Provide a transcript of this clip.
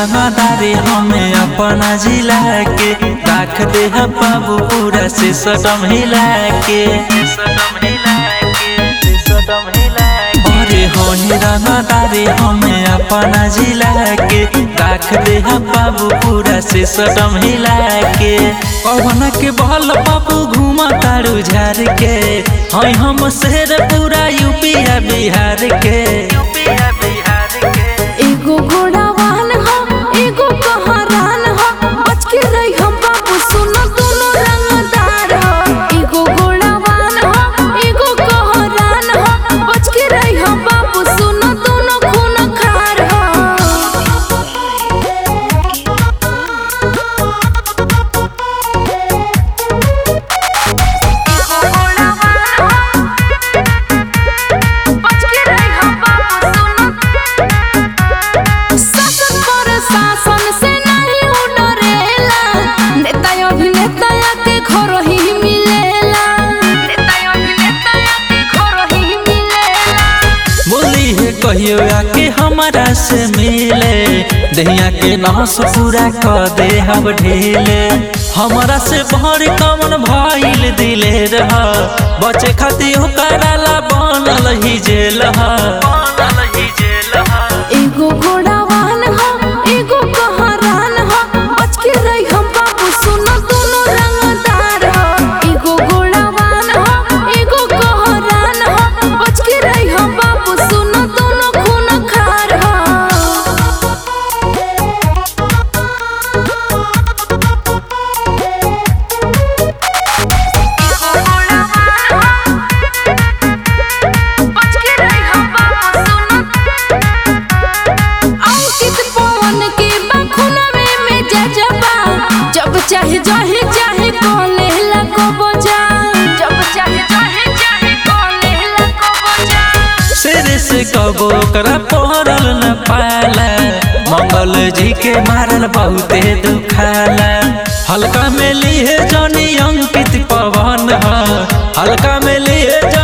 रंगदारी हमें अपना जिला के राख दे हम बाबू पूरा से सटम हिला के अरे होई रंगदारी हमें अपना जिला के राख दे हम बाबू पूरा से सटम हिला के पवन के बल बाबू घुमा तारू झार के हई हम शेर पूरा यूपी आ बिहार के एगो घोड़ा वाहन हो एगो कहारान हो बच के रही हम बाबू सुनो दोनों रंगदार हो एगो घोड़ा वाहन हो एगो कहारान हो बच के रही हम बाबू सुनो दोनों खून खार हो शासन प्रशासन से नहीं उ डरेला नेता अभिनेता के घर ही मिलेला नेता अभिनेता के घर ही मिलेला बोली है कहियो आके हमारा से मिले दहिया के नस पूरा क दे हम ढीले हमारा से भर कमन भइल दिले रह बचे खातिर ओकरा ला बनल ही जेल ह एगो घोड़ा वाहन हो एगो कहारान हो बच के रही हम बाबू सुनो दोनों रंगदार हो एगो घोड़ा वाहन हो एगो कहारान हो बच के रही हम बाबू सुनो दोनों खून खार हो अंकित पवन के बखुनवे में जजबा जब चाहे जहे चाहे कोले लको बजा जब चाहे जहे चाहे कोले लको बजा शेर से कबो ओकरा पहरल न पाला मंगल जी के मारल बहुते दुखाला हल्का में लिए जनी अंकित पवन ह हल्का में लिए जनी